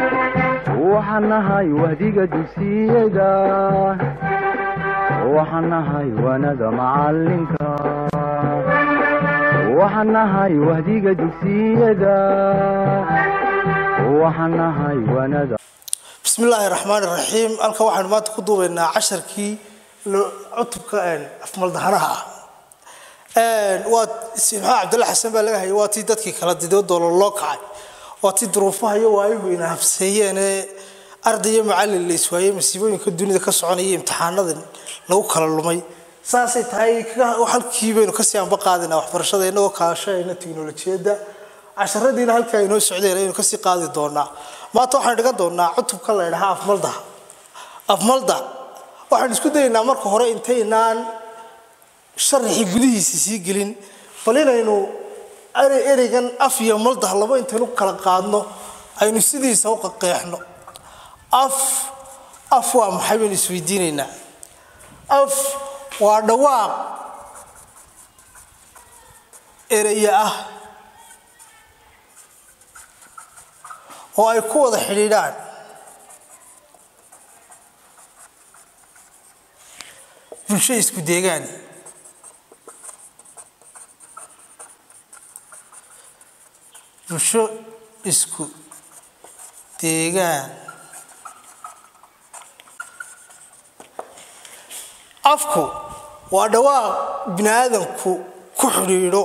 waxaan nahay wahdiga dugsiyada waxaan nahay waanada macalinka waxaan nahay wahdiga dugsiyada waxaan nahay waanada bismi illaahi raxmaan iraxiim halkan waxaynu maanta ku duubaynaa casharkii cutubka afmaldahanaha ah waa maxaa cabdulla xasan baa laga hayay waa tii dadkii kala didoodoola loo kacay waa tii duruufaha iyo waayihu ina habseeyeenee ardaiyo macallin la iswaayey masiibooyinka dunida ka soconaya imtixaanadan lagu kala lumay saasay tahay halkii baynu kasii anba qaadinaa waxbarashada inagoo kaashayna tiknolojiyadda casharadiina halkaa inoo socdeen aynu kasii qaadi doonaa maanta waxaan dhigan doonaa cutubka la ydhahaa afmalda afmalda waxaan isku dayaynaa marka hore intaynaan sharaxii gudihiisa sii gelin bal inaynu ereygan af iyo maldah laba intaynu kala qaadno aynu sidiisa u qaqeexno af af waa maxay baynu isweydiinaynaa af waa dhawaaq ereye ah oo ay ku wada xidhiidhaan bulsho isku deegaan bulsho isku deegaan afku waa dhawaaq bini aadamku ku xidhiidho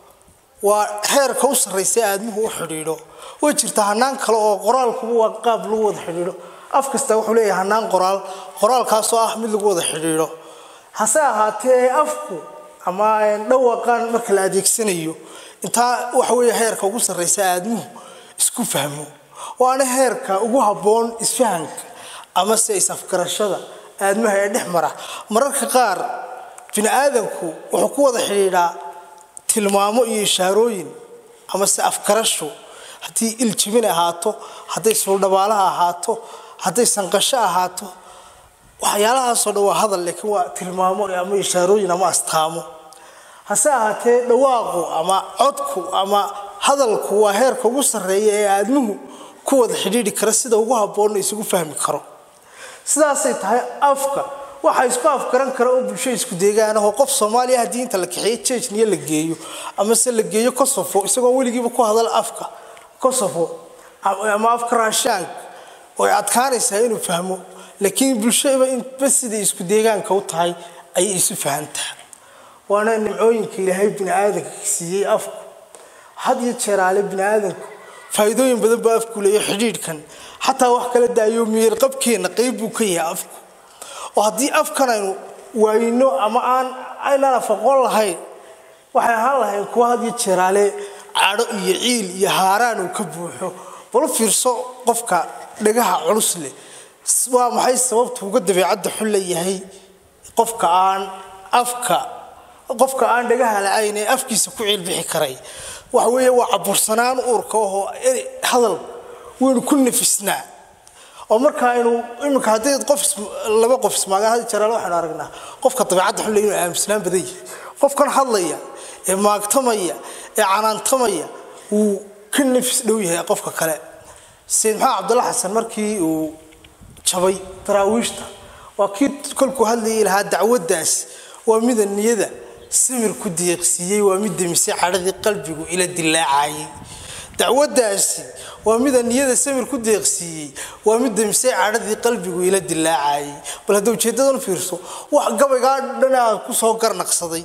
waa heerka u sarraysa aadmuhu u xidhiidho way jirtaa hanaan kale oo qoraalkuba waa qaab lagu wada xidhiidho af kasta wuxuu leeyahay hanaan qoraal qoraalkaasoo ah mid lagu wada xidhiidho hase ahaatee afku ama dhawaqan marka la adeegsanayo intaa waxa weeye heerka ugu sarraysa aadmuhu isku fahmo waana heerka ugu habboon isfahanka amase is-afgarashada aadmaha ee dhex mara mararka qaar bini aadamku wuxuu ku wada xidhiidhaa tilmaamo iyo ishaarooyin amase afgarasho haddii iljibin ahaato hadday suuldhabaalaha ahaato hadday sanqasho ahaato waxyaalahaasoo dhan waa hadal laakiin waa tilmaamo ama ishaarooyin ama astaamo hase ahaatee dhawaaqu ama codku ama hadalku waa heerka ugu sarreeya ee aadmuhu ku wada xidhiidhi kara sida ugu habboonna isugu fahmi karo sidaasay tahay afka waxaa isku afgaran kara oo bulsho isku deegaanahoo qof soomaaliya haddii inta la kaxeeyo jejniya la geeyo amase la geeyo kosofo isagoon weligiiba ku hadal afka kosofo ama afka raashaanka way adkaanaysaa inuu fahmo laakiin bulshaba inba siday isku deegaanka u tahay ayay isu fahantaa waana nimcooyinka ilaahay bini aadanka siiyey afku had iyo jeeraale bini aadanku faa'iidooyin badan baa afku leeyo xidhiidhkan xataa wax kala daayo miyir qabkeenna qayb buu ka yahay afku oo haddii afkan aynu waayino ama aan aynaan afaqoon lahayn waxay ahaan lahayn kuwa had iyo jeeraale cadho iyo ciil iyo haaraan uu ka buuxo bal u fiirso qofka dhagaha culus leh waa maxay sababtu uga dabeecadda xun leeyahay qofka aan afka qofka aan dhagaha la-ayn ee afkiisa ku ciilbixi karay waxa weeye waa cabursanaan uurka ahoo hadal waynu ku nafisnaa oo marka aynu iminka haddii qof laba qof ismaagaan had jaraal waxaynu aragnaa qofka dabeecadda xun le inuu aaminsanaan badan yahay qofkan hadlaya ee maagtamaya ee canaantamaya wuu ka nafis dhow yahay qofka kale sayid maxamed cabdulla xasan markii uu jabay daraawiishta waa kii kolkuu hadlayay lahaa dacwaddaas waa mida niyada samir ku deeqsiiyey waa mid demisay cadhadii qalbigu ila dilaacayay dacwaddaasi waa mida niyada samir ku deeqsiiyey waa mid demisay cadhadii qalbigu ila dilaacayay bal hadda ujeedadan fiirso wax gabaygaa dhanaa kusoo garnaqsaday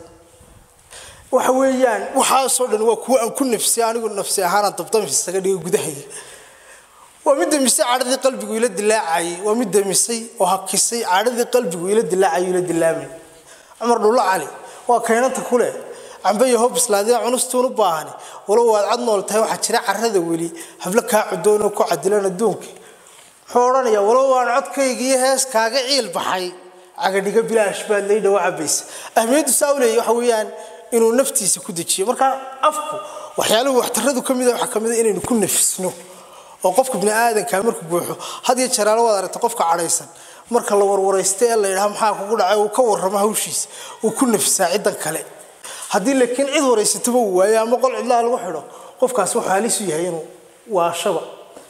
waxa weeyaan waxaasoo dhan waa kuwa aan ku nafsay anigu nafsi ahaanaan dabdami isaga dhiga gudahaya waa mid demisay cadhadii qalbigu ila dilaacayay waa mid demisay oo hakisay cadhadii qalbigu ila dilaacayo ila dilaamay cumar dhulla cali waa kaynanta kuleh cambeyo hob islaadiya cunustuun u baahani walow waad cad nool tahay waxaa jira carada weli hablo kaa cudoonoo ku cadilan adduunka muxuu odhanayaa walow aan codkaygiiyo hees kaaga ciil baxay cagadhiga bilaash baad laydha wa cabaysa ahmiyaddu saa u leeyahy waxa weeyaan inuu naftiisa ku dejiyo marka afku waxyaaluhu waxtaradu ka mida waxaa ka mid a inaynu ku nafisno oo qofka bini aadanka markuu buuxo had iyo jaraalo waad aragta qofka cadhaysan marka la warwaraysta ee la yidhaha maxaa kugu dhacay uu ka warramo hawshiisa uu ku nafisaa ciddan kale haddii laakiin cid waraysataba uu waayo ama qol cidlaha lagu xidho qofkaas wuxuu halis u yahay inuu waashaba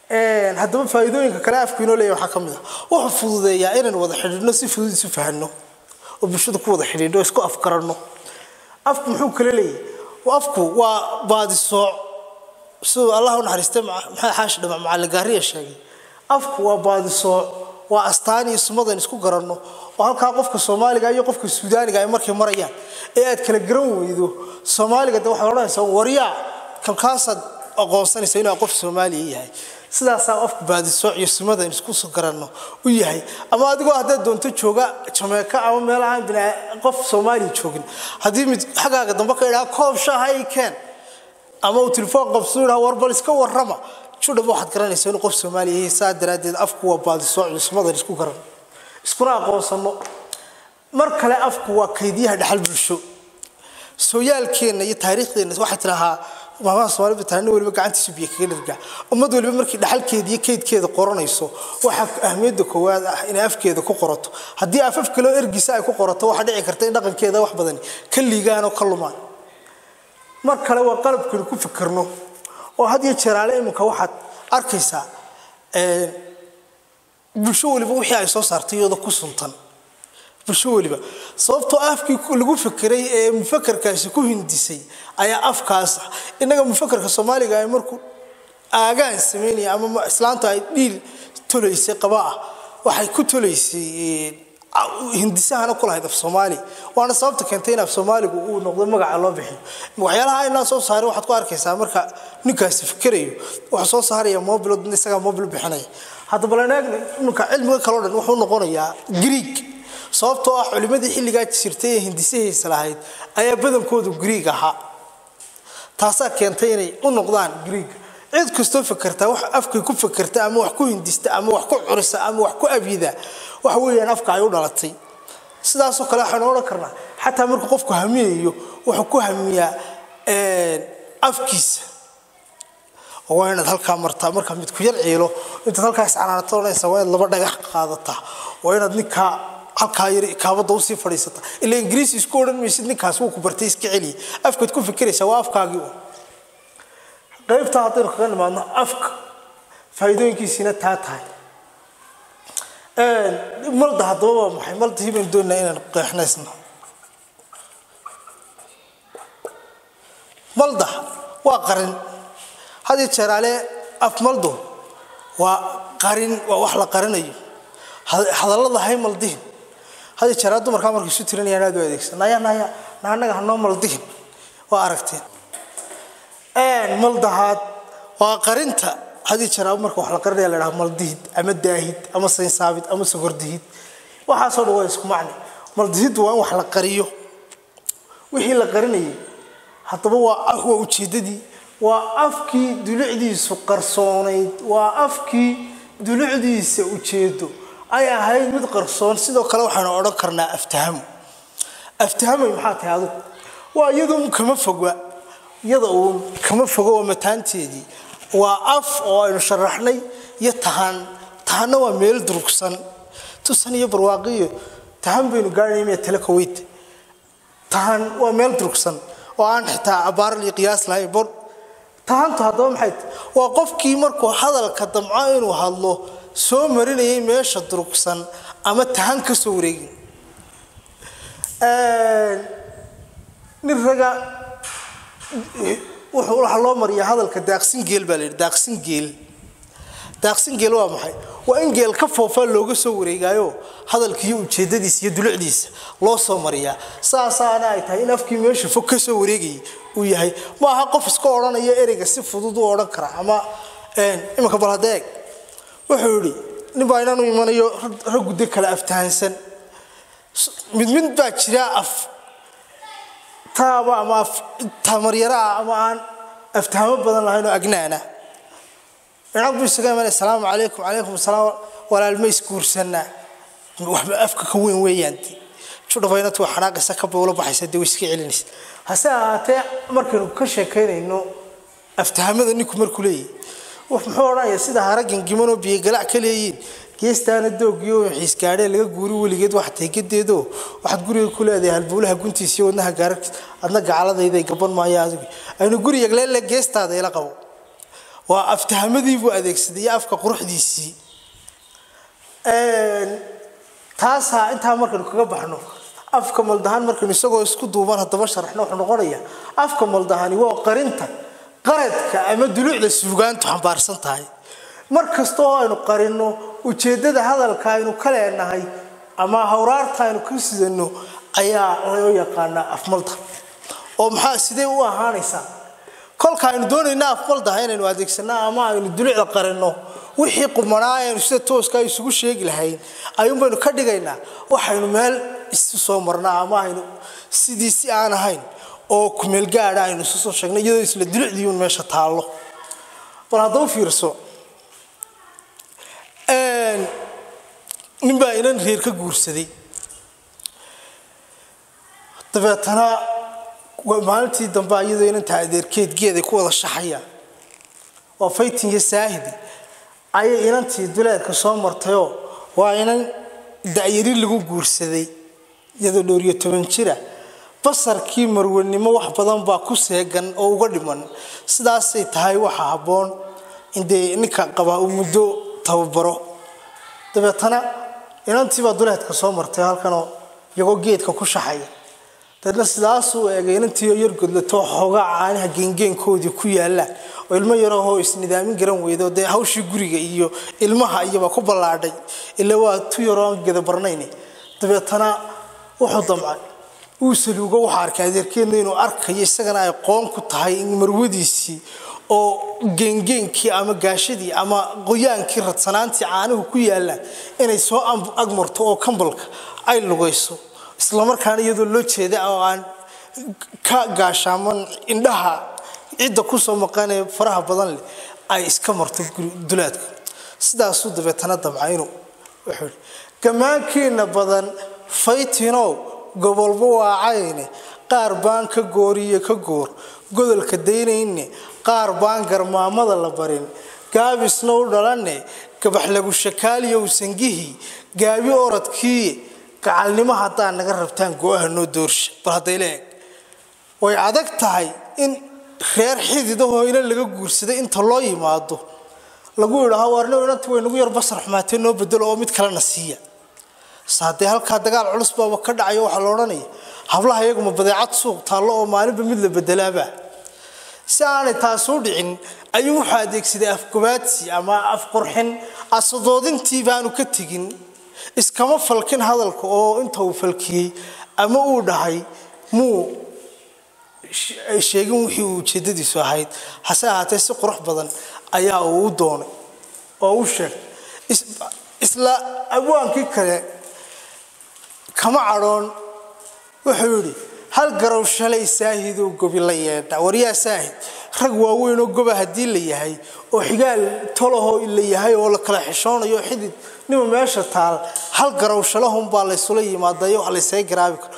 haddaba faa'iidooyinka kale afku inoo leeyahay waxaa ka mid ah wuxuu fududeeyaa inaan wada xidhiidhno si fudud isu fahanno oo bulshada ku wada xidhiidho isku afgaranno afku muxuu kale leeyahay afku waa baadisooc siduu allah u naxariistay maxamed xaashi dhamac macallin gaariya sheegay afku waa baadisooc waa astaan iyo sumadan isku garanno oo halkaa qofka soomaaliga iyo qofka suudaaniga ay markay marayaan ee aad kala garan weydo soomaaliga de waxaad odhanaysaa waryaa kalkaasaad aqoonsanaysa inuu qof soomaaliya yahay sidaasaa afku baadisooc iyo sumadan isku garanno u yahay ama adigoo haddaad doonto jooga jameeka ama meel aan bina qof soomaaliya joogin haddii mid xaggaaga dambe ka idhaha koob shaaha i keen ama uu telefoon qabsuu idhaha war bal iska warrama judhaba waxaad garanaysaa inuu qof soomaaliya yahay saa daraaddeed afku waa baadisooc iyo sumadan isku garan iskuna aqoonsanno mar kale afku waa kaydiyaha dhaxal bulsho sooyaalkeenna iyo taariikhdeenna waxay tidhahaa maamaha soomaalida baa nin waliba gacantiisu biyo kaga dhargaa ummad waliba markii dhaxalkeeda iyo kaydkeeda qoranayso waxaa ahmiyadda koowaad ah inay afkeeda ku qorato haddii afaf kaloo ergisa ay ku qorato waxaa dhici karta in dhaqankeeda wax badan ka liigaan oo ka lumaan mar kale waa qalabkaynu ku fikirno oo had iyo jeeraale iminka waxaad arkaysaa bulsho waliba wixii ay soo saartay iyadoo ku suntan bulsho waliba sababtoo afkii lagu fekeray ee mufakarkaasi ku hindisay ayaa afkaas ah innaga mufakarka soomaaliga ay markuu aagaan sameynaya ama islaantu ay dhiil tolaysay qaba ah waxay ku tolaysay hindisahana ku lahayd af soomaali waana sababta keentay in af soomaaligu uu noqdo magaca loo bixiyo waxyaalaha aynaan soo saarin waxaad ku arkaysaa marka ninkaasi fikerayo wuxuu soo saaraya mobilo dadna isagaa mobil bixinaya hadda balan eegna iminka cilmiga kaloo dhan wuxuu noqonayaa greeg sababtoo ah culimadii xilligaa jirtay ee hindisahiisa lahayd ayaa badankoodu greeg ahaa taasaa keentay inay u noqdaan greeg cid kastoo fakertaa wax afkay ku fakerta ama wax ku hindista ama wax ku curisa ama wax ku abyida waxa weeyaan afka ay u dhalatay sidaasoo kale waxaynu odhan karnaa xataa markuu qofku hamiyayo wuxuu ku hamiyaa afkiisa oo waa inaad halkaa martaa markaa mid ku yar ciilo intaad halkaa iscanaanato odhanaysa waa inaad laba dhagax qaadataa waa inaad ninkaa halkaa yar kaabada usii fadhiisata ila ingiriisi isku odhan maysid ninkaas wuu ku bartay iska celiya afkaad ku fikiraysaa waa afkaagii un qaybtaa haddaynu kaga nimaadno afka faa'iidooyinkiisiina taa tahay malda haddaba waa maxay maldahii baynu doonaa inaan qeexnaysno malda waa qarin had iyo jeeraale af maldo waa qarin waa wax la qarinayo hadallada hay maldihin had iyo jeeraale dumarkaa markay isu tirinayaan aad u adeegsan naya naya naanaga hanoo maldihin waa aragteen maldahaad waa qarinta hadii jaraabo marka wax la qarinaya la dhaha maldihid ama daahid ama saynsaabid ama sogordihid waxaasoo dhan waa isku macni maldihiddu waa in wax la qariyo wixii la qarinayay haddaba waa waa ujeeddadii waa afkii dulucdiisu qarsoonayd waa afkii dulucdiisa ujeedo ay ahayd mid qarsoon sidoo kale waxaynu odhan karnaa aftahamo aftahamay maxaa tahay adugu waa iyadoo kama fogwa iyada uun kama fogo waa mataanteedii waa af oo aynu sharaxnay iyo tahan tahanna waa meel durugsan tusan iyo barwaaqiyo tahan baynu gaarnay miya tale kaweyt tahan waa meel durugsan oo aan xitaa abaaral iyo qiyaas lahayn bor tahantu haddaba maxay waa qofkii markuu hadalka damco inuu hadlo soo marinayay meesha durugsan ama tahan ka soo wareegin nin raga waxaa loo mariyaa hadalka daaqsin geel baa la yidhi daaqsin geel daaqsin geel waa maxay waa in geel ka foofaa looga soo wareegaayo hadalkiiyo ujeedadiisa iyo dulucdiisa loo soo mariyaa saasaana ay tahay in afkii meesha fog ka soo wareegayay uu yahay ma aha qof iska odhanaya ereyga si fudud u odhan kara ama iminka bal hadda eeg wuxuu yidhi nin baa inaan u imanayo rag guddo kale aftahansan mid mid baa jira af taaba ama tamaryaraah ama aan aftahamo badan lahayn oo agnaana inag buu isaga imanay asalaamu calaykum calaykum asalaam walaalma isguursanaa waxba afka ka weyn weeyaan judhafaynatu waa xanaaqaysa ka bowla baxaysa dee way iska celinaysa hase ahaatee markaynu ka sheekaynayno aftahamada ninku markuu leeyahy muxuu odhanaya sida haragan gimanoo biyogalac ka leeyiin geestaana doogiyo xiisgaadhee laga guuri weligeed wax teegadeedo waxaad guriga ku leedahay halbuulaha guntiisa iyo wadnaha gaararkiis adna gacaladayday gaban maayo adigu aynu guriga leele geestaada ila qabo waa aftahamadii buu adeegsaday iyo afka quruxdiisii taasaa intaa markaynu kaga baxno afka maldahan markaynu isagoo isku duuban haddaba sharaxno wuxuu noqonayaa afka maldahani waa qarinta qaradka ama duluucda suugaantu xambaarsan tahay mar kasta oo aynu qarinno ujeeddada hadalka aynu ka leenahay ama hawraarta aynu ka sidano ayaa loo yaqaanaa afmalda oo maxaa sidee u ahaanaysaa kolka aynu doonayna afmaldaha inaynu adeegsanno ama aynu duluucda qarinno wixii qumanaa aynu sida tooska isugu sheegi lahayn ayuun baynu ka dhigaynaa waxaynu meel isu soo marnaa ama aynu sidii si aan ahayn oo kumeel gaadha aynu isu soo sheegnay iyadoo isla dulucdiiun meesha taallo bal haddaba fiirso nin baa inan reer ka guursaday dabeetana maalintii dambe iyadoo inanta adeerkeed geeday ku wada shaxayaan waa faytin iyo saahidi ayay inantii duleedka soo martayoo waa inan da'yari lagu guursaday iyadoo dhowriyo toban jira basarkii marwanimo wax badan baa ku seegan oo uga dhiman sidaasay tahay waxa habboon indee ninka qabaa uu muddo tababaro dabeetana inantiibaa duleedka soo martay halkanoo iyagoo geedka ku shaxaya dabeetna sidaasuu eegay inantiioo yargodlato xoogaa caanaha geengeenkoodii ku yaallaan oo ilmo yarahoo isnidaamin garan weydo dee hawshii guriga iyo ilmaha iyaba ku ballaadhay ila waa tu yaroo aan gedabarnayn dabeetana wuxuu damcay uu saluugo waxa arkay adeerkeedna inuu arkayo isagana ay qoon ku tahay in marwadiisii oo geengeenkii ama gaashadii ama qoyaankii radsanaantii caanuhu ku yaallaan inay soo agmarto oo kambalka ay lugayso islamarkaana iyadoo loo jeeda oo aan ka gaashaaman indhaha cidda kusoo maqanee faraha badan leh ay iska marto dulaadka sidaasuu dabeetana damca inuu wuxuu ihi gammaankiina badan faytinow gobolba waacayne qaar baan ka gooriyo ka goor godolka daynayne qaar baan garmaamada la barin gaabisna u dhalanne gabax lagu shakaaliyow sangihii gaabi oradkii gacalnimo haddaa naga rabtaan go-aha noo doorsha bal hadday la eg way adag tahay in reer xididahoo inan laga guursaday inta loo yimaado lagu idhaaho waarno inanti way nagu yar basar xumaatee noo bedelo oo mid kalena siiya saadee halkaa dagaal culus baaba ka dhacayo waxaa la odhanaya hablaha iyaguma badeecad suuq taallo oo maalinba mid la bedelaaba si aanay taasuu dhicin ayuu wuxuu adeegsaday afgobaadsi ama afqurxin asadoodintii baanu ka tegin iskama falkin hadalka oo inta uu falkiyey ama uu dhahay muu sheegin wixii uu ujeedadiisu ahayd hase ahaatee si qurux badan ayaa uu u doonay oo u sheegay isla abwaankii kale kama cadhoon wuxuu yidhi hal garow shalay saahidoo gobi la yeedha waryaa saahid rag waaweynoo goba haddii la yahay oo xigaal tolahoo la yahay oo la kala xishoonayo xidid nima meesha taal hal garow shalahunbaa laysula yimaadayo wax laysaga garaabi karo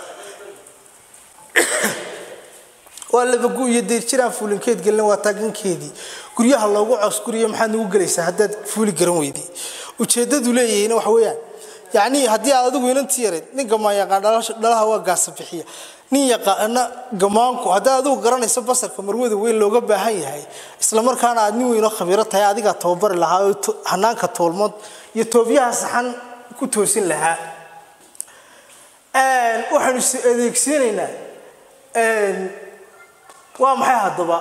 waa labagu iyo deyrjiraan fuulinkeed gelina waa taagankeedii guryaha loogu coosguriyo maxaad nagu gelaysaa haddaad fuuli garan weydii ujeedadu leeyahayna waxa weeyaan yacni haddii aad adigu inanti yareed nin gamaan yaqaan dhalaha waa gaasa bixiya nin yaqaana gamaanku haddaad adigu garanayso basarka marwada weyn looga baahan yahay islamarkaana aad nin weynoo khabiiro tahay adigaa tababari lahaa oo hanaanka toolmood iyo toobyaha saxan ku toosin lahaa waxaanu is adeegsiinaynaa waa maxay haddaba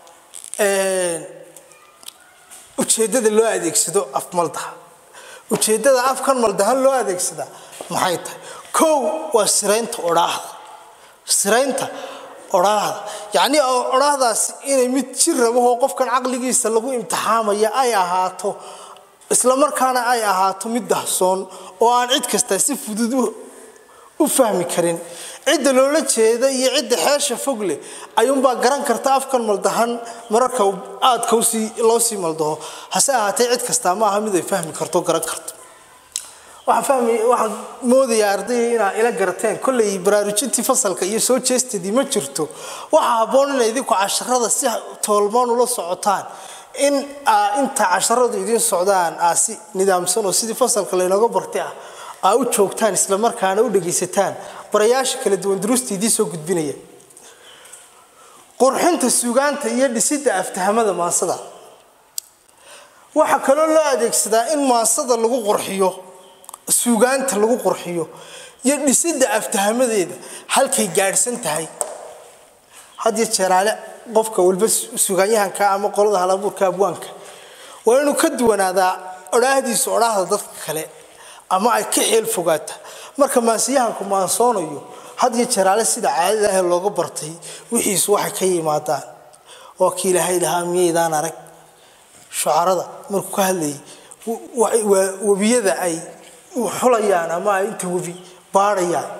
ujeeddada loo adeegsado afmaldaha ujeeddada afkan maldahan loo adeegsadaa maxay tahay kow waa siraynta odhaahda siraynta odhaahda yacnii odhaahdaas inay mid jir rabahoo qofkan caqligiisa lagu imtixaamaya ay ahaato islamarkaana ay ahaato mid dahsoon oo aan cid kasta si fudud u fahmi karin cidda loola jeeda iyo cidda xeesha fog leh ayuunbaa garan karta afkan maldahan mararka aadka loo sii maldaho hase ahaatee cid kastaa ma aha mid ay fahmi karto garan karto waxaan moodayaa ardayga inaa ila garateen kollay baraarujintii fasalka iyo soo jeestadii ma jirto waxaa habboon inay idinku casharada si toolmoon ula socotaan in inta casharadu idiin socdaan aa si nidaamsan oo sidii fasalka laynooga bartay ah aa u joogtaan islamarkaana u dhegaysataan barayaasha kala duwan duruusta idiin soo gudbinaya qurxinta sugaanta iyo dhisidda aftahamada maansada waxaa kaloo loo adeegsadaa in maasada lagu qurxiyo suugaanta lagu qurxiyo iyo dhisidda aftahamadeeda halkay gaadhsan tahay hadiyo jeeraale qofka walba sugaanyahanka ama qolada halabuurka abwaanka waa inuu ka duwanaadaa odhaahdiisa odhaahda dadka kale ama ay ka xeel fogaata marka maansiyahanku maansoonayo hadiyo jeeraale sida caadada ah looga bartay wixiisu waxay ka yimaadaan waa kii ilaahay lahaa miyaydaan arag shucarada markuu ka hadlayay waa webiyada ay xulayaan ama ay inta webi baadhayaan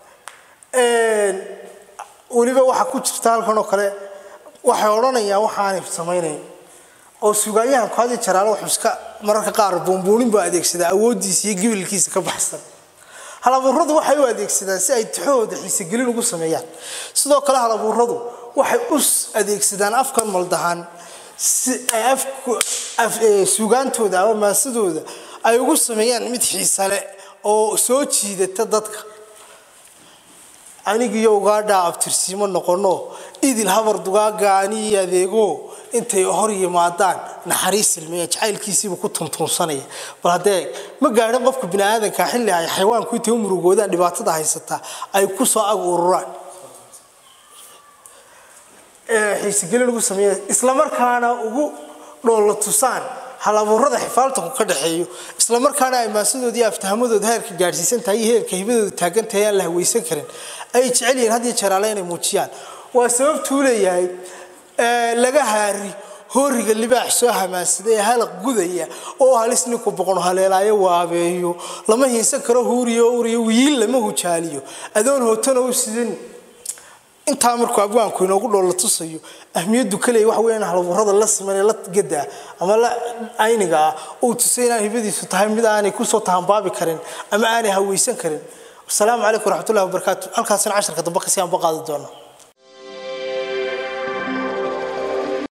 weliba waxaa ku jirta halkan oo kale waxay odhanayaan waxaanay samaynayn oo sugaanyahanku hadi jaraale wuxuu iska mararka qaar buunbuunin buu adeegsadaa awooddiisa iyo gibilkiisa ka baxsan halabuuradu waxay u adeegsadaan si ay tixahooda xiisegelin ugu sameeyaan sidoo kale halabuuradu waxay u adeegsadaan afkan maldahaan si ay suugaantooda ama maasadooda ay ugu sameeyaan mid xiisale oo soo jiidata dadka anigiyo ugaadhaa abtirsiimo noqono idil habar dugaaga aniyo adeego intay hor yimaadaan naxariis ilmeeya jacaylkiisiiba ku tuntuunsanaya bal haddee ma gaadhin qofka biniaadanka xilli ay xayawaanku intay u murugoodaan dhibaatada haysataa ay ku soo ag ururaan xiisegelin ugu sameeya islamarkaana ugu dhoolla tusaan halabuurada xifaaltanku ka dhaxeeyo islamarkaana ay maasadoodii aftahamadooda heerka gaadhsiisan tahay iyo heerka hibadooda taagan tahay aan la hawaysan karin ay jecel yihiin had iyo jeeraale inay muujiyaan waa sababtuu leeyahay laga haari hooriga libaax soo hamaasada ee halaq gudaya oo halis ninku boqon haleelaayo waabeeyo lama hiinsan karo huuriyo uriyo wiil lama hujaaliyo adoon hootana u sidan intaa markuu abwaanku inoogu dhoolla tusayo ahmiyaddu kaleey waxa weya in halabuurada la siman la gadaa ama la ayniga ah uu tusay inaan hibadiisu tahay mid aanay kusoo tahanbaabi karin ama aanay hawaysan karin asalaamu calaykum waraxmatullahi wabarakaatu halkaasina casharka dambe kasii aan baqaadi doona